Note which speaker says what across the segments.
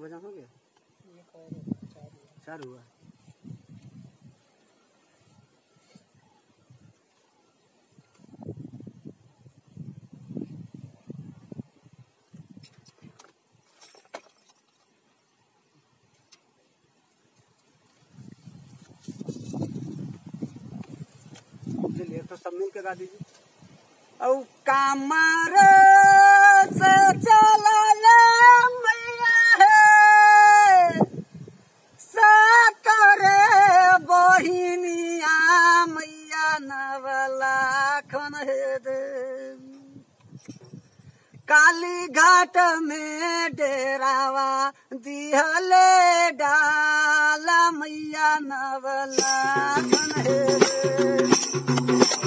Speaker 1: भजन हो गया
Speaker 2: ये कह रहे चार हुआ।
Speaker 1: चार हुआ चलिए तो सब मिल के गा दीजिए औ कामर से चलल मैया हे साकरे बहिनिया मैया नवला खन हे दे काली घाट में डेरावा दिहले डाल मैया नवला खन हे दे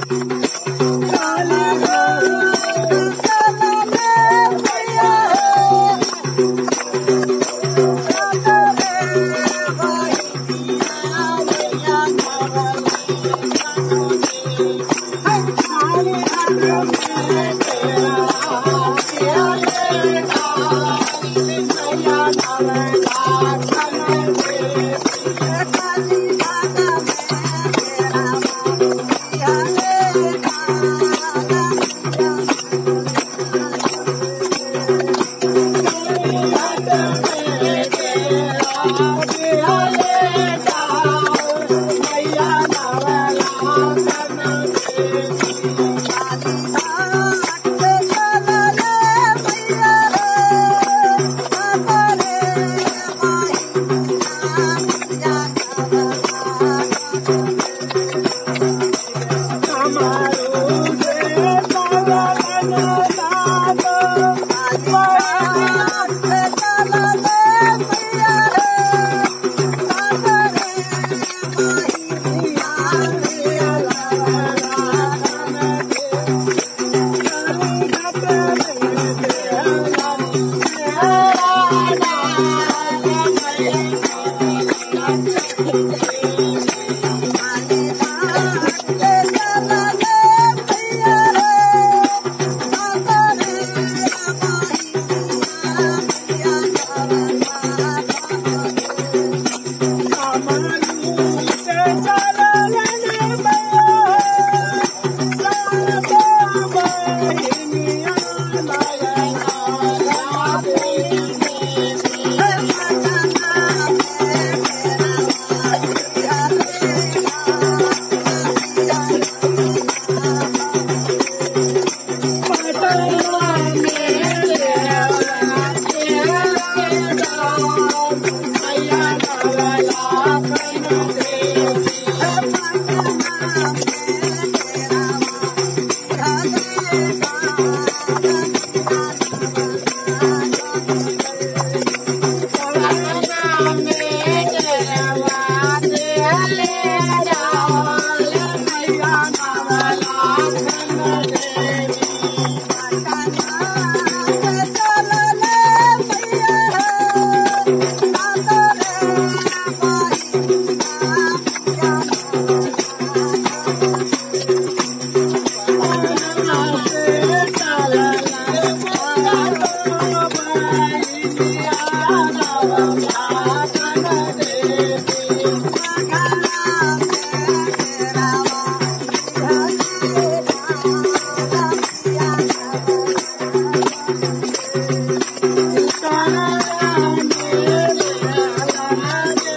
Speaker 3: Thank you.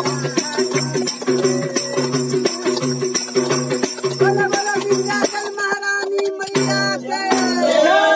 Speaker 1: बोला बोला विंध्याचल महारानी मैया जय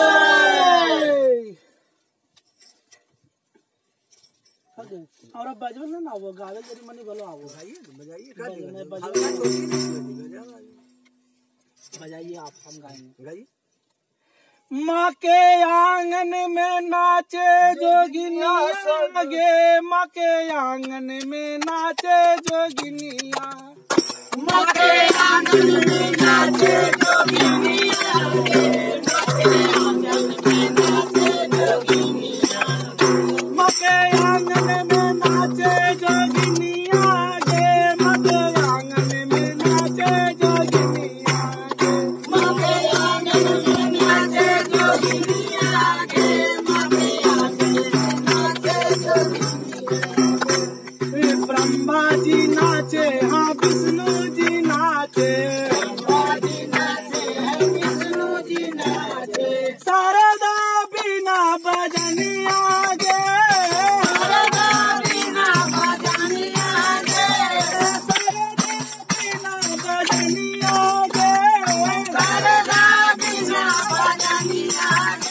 Speaker 2: और अब बजबल ना वो गावे जरी मनी बोलो आओ
Speaker 1: बजाइए बजाइए का
Speaker 2: बजाइए,
Speaker 1: दिक्कत है?
Speaker 2: बजाइए।
Speaker 1: हल्का छोटी नहीं बजाइए,
Speaker 2: बजाइए आप हम गाएंगे
Speaker 1: गाइए
Speaker 2: माँ के आंगन में नाचे जोगिनिया गे माँ के आंगन में नाचे जोगिनिया माँ के आंगन में नाचे जोगिनिया माँ के आंगन में नाचे जोगिनिया गे माँ के आंगन में नाचे जोगिनिया गे माँ के आंगन में नाचे जोगिनिया गे माँ के आंगन में नाचे जोगिनिया ब्रह्मा जी नाचे हाँ विष्णु जी नाचे ब्रह्मा जी नाचे हाँ विष्णु जी नाचे शारदा बिना बजनिया गे शारदा बिना बजनिया गे शारदा बिना बजनिया गे शारदा बिना बजनिया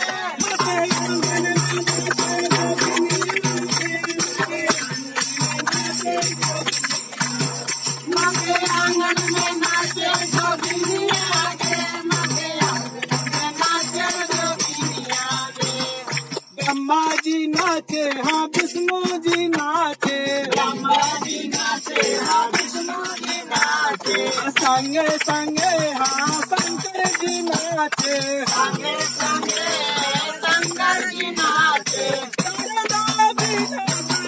Speaker 2: गे आंगन में नाचे जोगिनिया गे मगे आंगन में नाचे जोगिनिया गे ब्रह्मा जी नाचे हाँ विष्णु जी नाचे ब्रह्मा जी नाचे हाँ विष्णु जी नाचे संगे संगे हाँ शंकर जी नाचे संगे संगे शंकर जी नाचे शारदा बिना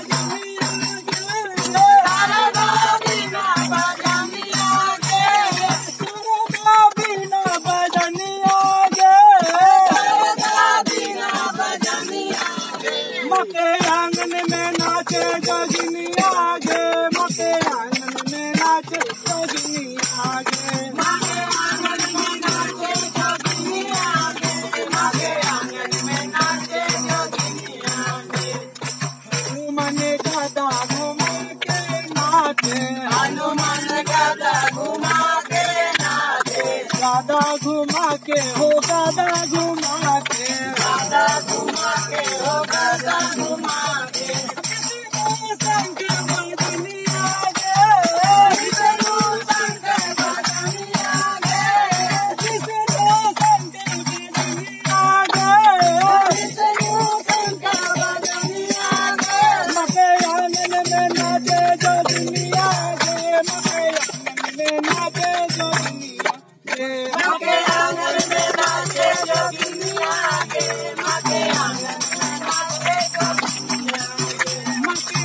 Speaker 2: बजनिया गे शारदा बिना बजनिया गे शारदा बिना बजनिया गे शारदा बिना बजनिया गे मके आंगन में नाचे जोगिनिया गे मके आंगन में नाचे जोगिनिया गे मके आंगन में नाचे जोगिनिया गे मके आंगन में नाचे जोगिनिया गे हनुमान गदा घुमा के नाचे हनुमान गदा घुमा के नाचे गदा घुमा के हो गदा घुमा के गदा घुमा के हो गदा घुमा के शंकर बदनिया गे विष्णु शंकर बदनिया गे विष्णु शंकर बदनिया गे विष्णु शंकर बदनिया गे मके आंगन में नाचे जोगिनिया गे मके आंगन में नाचे जोगिनिया गे मके आंगन में नाचे जोगिनिया गे मके आंगन में नाचे जोगिनिया गे मके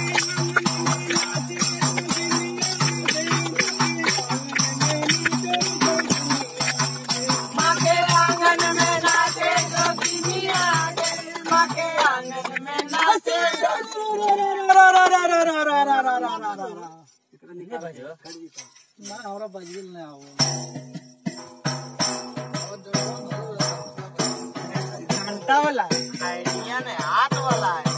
Speaker 2: आंगन में नाचे जोगिनिया गे मके आंगन में नाचे ना हमरा बजल ना आओ घंटा वाला
Speaker 3: आइडिया ने हाथ वाला है